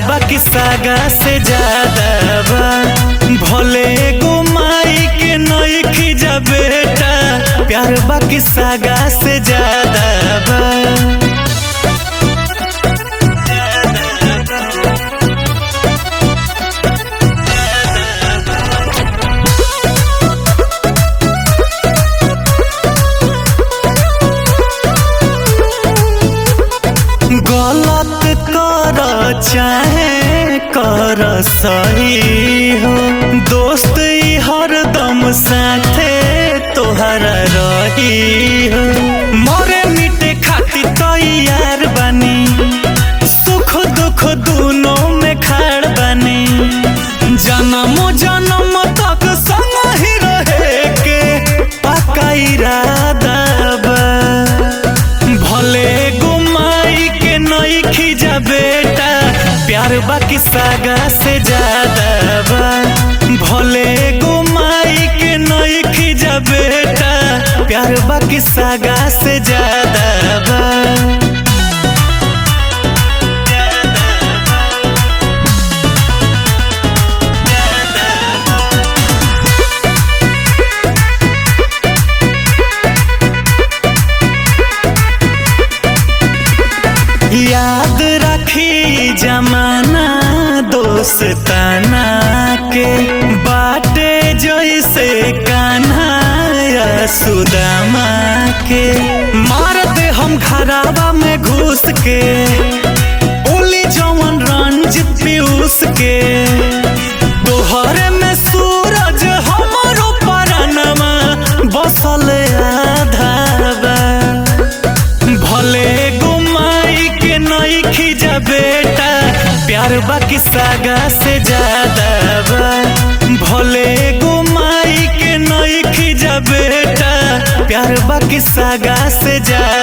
बाकी सागा से ज्यादा बा भले गो माई के नईखी जा बेटा प्यार बाकी सागा से ज्यादा बा गलत कर चाहे कर सही हो दोस्त ई हरदम साथे तोहरा रही हो मरे मिटे खाती तैयार बनी सुख दुख दोनों में खाड़ बनी जन्म जन्म तक संग ही रहे के पक्का इरादा बा भले गुमाई के नईखी जा बेटा प्यार बाकी सागा से ज्यादा बा भले गुमाई के नईखी जा बेटा प्यार बाकी सागा से ज्यादा बा याद रखी जमाना दोस्ताना के बाटे जैसे कान्हा या सुदामा के मार दे हम घरावा में घुस के ओली जवन रंजित पीयूष के तोहरे में सूरज हमरो परनमा बसल आधा बा भले गुमाई के नईखी जा बेटा प्यार बाकी सागा से ज्यादा बा भले गुमाई के नईखी जा बेटा प्यार बाकी सागा से ज्यादा